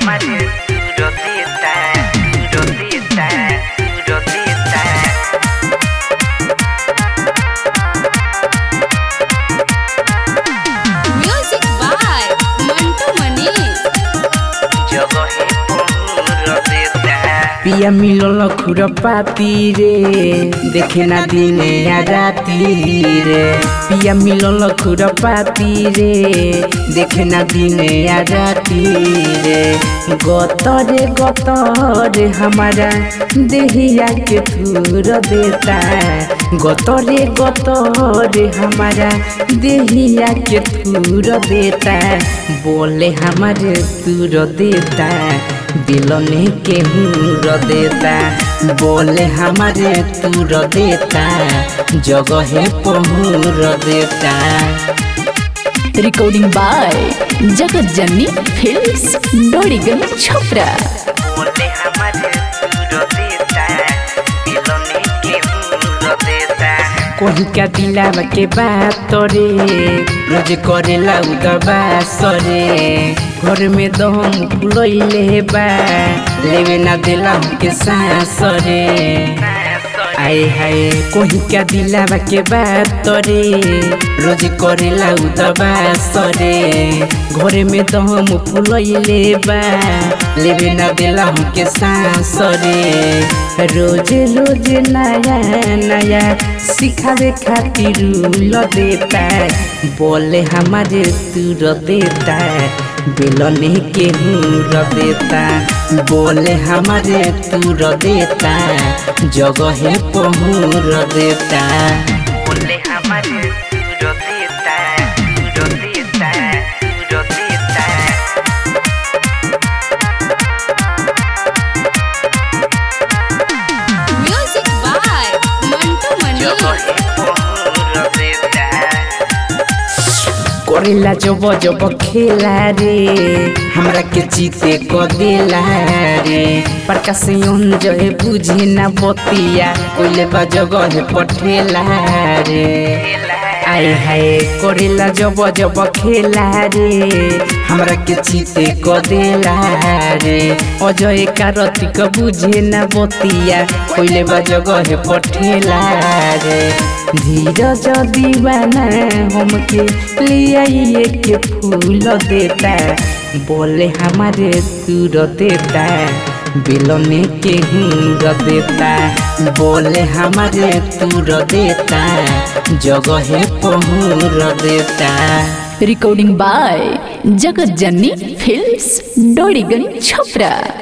hamaru Rodita, rodita, rodita Music by Mantu Manish. जगहे rodita पिया मिलल खुरपाती रे देखे ना दिने या राती रे पिया मिलल खुरपाती रे देखे ना दिने या राती रे गत रे गत रे हमारा देहिया के थूर देता गत रे गत रे हमारा देहिया के थूर देता बोले हमारे तूर देता दिलने के हूर देता बोले हमारे तूर देता जगह पहुर देता रिकॉर्डिंग बाय जगत जननी फिल्म्स डोरीगन छपरा बोले हमारे rodita दिलने के rodita कोही का दिलावा के बात रे रोज करेला उदबा सरे घर में दम फुलैले बा लेवे ना दिला के सांस रे आए हाय कोही का दिलावा के बात रे रोज करेला उदबा सरे घर में दम फुलैले बा लेवे ना दिला के सांस रे रोज रोज नया नया सिखावे खातिर ल देता बोले हमारे तूर देता बेलने के हूर देता बोले हमारे तूर देता जगह पहुर देता बोले हमारे rodita rodita rodita Music by Mantu Manish. जगहे rodita करेला जब जब खेला रे हमरा के जीते क देला रे प्रकाश अंजय बुझे ना बतिया कोइले बा जगह पठेला रे आए हाय करेला जब जब खेला रे हमरा के जीते क देला रे अजय कारतिक बुझे ना बतिया कोइले बा जगह पठेला रे धीरज दीवाना हमके लियाइए के फूल देता बोले हमारे तूर देता बेलने के हूर देता बोले हमारे तूर देता जगह पहुर देता रिकॉर्डिंग बाय जगत जननी फिल्म्स डोरीगन छपरा